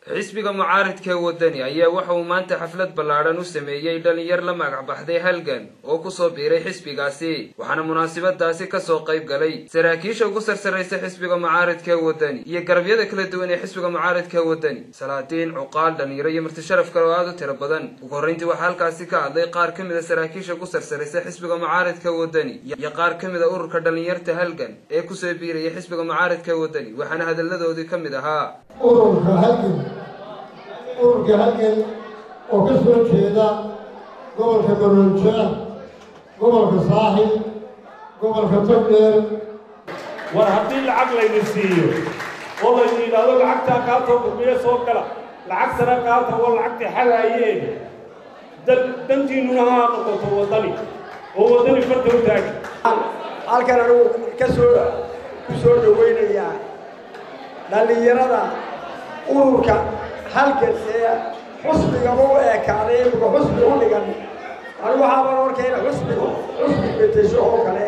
xisbiga mucaaridka wadani ayaa waxa uu maanta xaflad ballaadhan u sameeyey dhalinyar la magac baxday halgan oo kusoo biiray xisbigaasi waxaana munaasabadaasi kasoo qayb galay saraakiisha ugu sarsaraysa xisbiga mucaaridka wadani iyo garabyada kala duwan ee xisbiga mucaaridka wadani salaadiin cuqaal dhalinyaro iyo martisharaf kale oo aada u tiro badan ugu horreyntii waxaa halkaasi ka hadlay qaar ka mid a saraakiisha ugu sarsaraysa xisbiga mucaaridka wadani iyo qaar ka mid a ururka dhalinyarta halgan ee kusoo biiraya xisbiga mucaaridka wadani waxaana hadalladoodii ka mid ahaa ururka halgan ururka halgan oo ka soo jeeda gobolka garoolja gobolka saaxil gobolka togdheer war haddii lacag layna siiyo oo laynu yidhaahdo lacagtaa kaatoo gurmiyo soo gala lacagtana qaata oo lacagtii xalaayeen dantiinnuna ha noqoto waddani oo waddani farta u taagi halkan anugu ka soo ku soo dhawaynayaa dhallinyarada ururka halgan ee xusbigaba u eekaaday imika xusbi u dhigan anigu waxaaban arkayna xusbigu xusbi betesho oo kale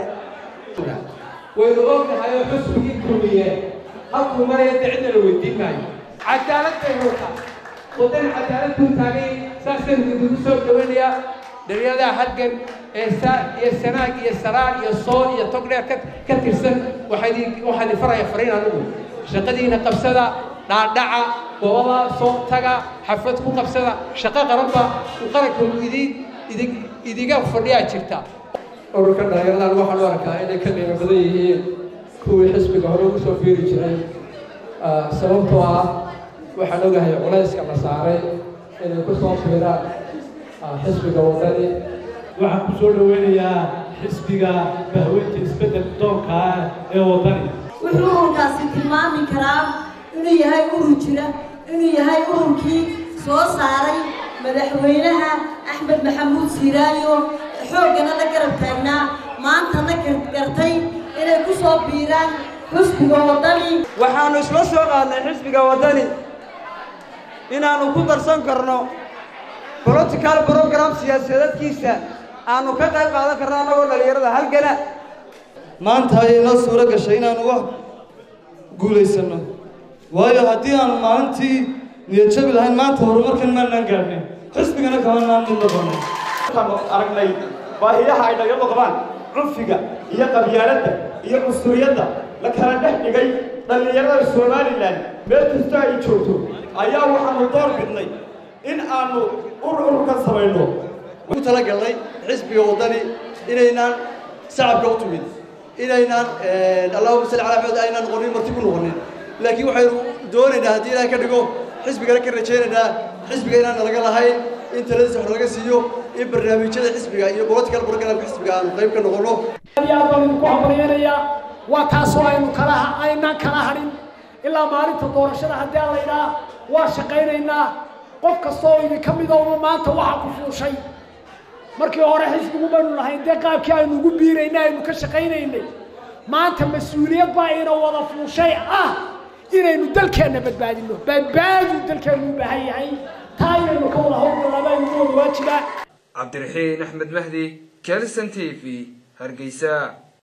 waynu ognahay oo xusbigii kulmiye halkuu maraya dee cidna la weydiin maayo cadaalad bay hurtaa wadan cadaalad buu taagay saasaynu idinku soo dhawaynayaa dhalinyarada halgan ee saa iyo sanaag iyo saraar iyo sool iyo togdheer ka ka tirsan waxaa waxaa idin faraya fariin anigu shaqadiina qabsada dhaadhaca goobada soo taga xaflad ku qabsada shaqo qaranba qaranka idin idin idiga fadhiyaa jirta ururka dhalinyaradan waxaan u arkaa inay ka qiimo badan yihiin kuwii xisbiga hore ugu soo biiri jiray sababtoo ah waxaan ogahay culayska la saaray inay ku soo biiraan xisbiga wadani waxaan ku soo dhawaynayaa xisbiga bahweynta isbeddel doonka ah ee waddani wuxuu ururkaasi tilmaami karaa inuu yahay urur jira inuu yahay ururkii soo saaray madaxweynaha axmed maxamuud siiraayo xooggana la garab taagnaa maantana gartay inay ku soo biiraan xisbiga waddani waxaannu isla soo qaadnay xisbiga waddani inaannu ku darsan karno political program siyaasadeedkiisa aannu ka qayb qaadan karno annagoo dhallinyarada halgana maanta ayay noo suuro gashay inaanu wax guulaysanno waayo haddii aanu maalintii niyadjabi lahayn maanta horumarkan maanaan gaadhnay xisbigana kamanaan mid noqonay waxaanu aragnay baahiyaha ay dhalinyaradu qabaan cunfiga iyo qabyaaladda iyo cunsuriyadda la kala dhex dhigay dhallinyarada somalilan meel kasta ay joogto ayaa waxaanu door bidnay in aanu ururkan samayno ugu talagalnay xisbiga waddani inaynaan shacabka u tumid inaynaan allahuma salli calaa maxamed aynaan noqonin marti ku noqonin laakiin waxaynu doonaynaa haddii ilaah ka dhigo xisbigana ka rajaynaynaa xisbiga inaan nalaga lahayn in taladiisa wax laga siiyo in barnaamijyada xisbiga iyo political programka xisbiga aanu qayb ka noqono aad baan idinku hambalyanayaa waa taasoo aynu kala aynaan kala hadhin ilaa maalinta doorashada haddii aan laydhaa waa shaqaynaynaa qof kastoo idinka midooba maanta waxaa ku fuushay markii hore xisbigu baynu lahayn dee qaabkii aynu ugu biiraynay aynu ka shaqaynaynay maanta mas-uuliyad baa ina wada fuushay ah inaynu dalkeenna badbaadino badbaadu dalkeennu u baahan yahay taa inaynu ka wada howlgallaba aynu wada waajibaa cabdiraxiin axmed mahdi kelson t v hargeysa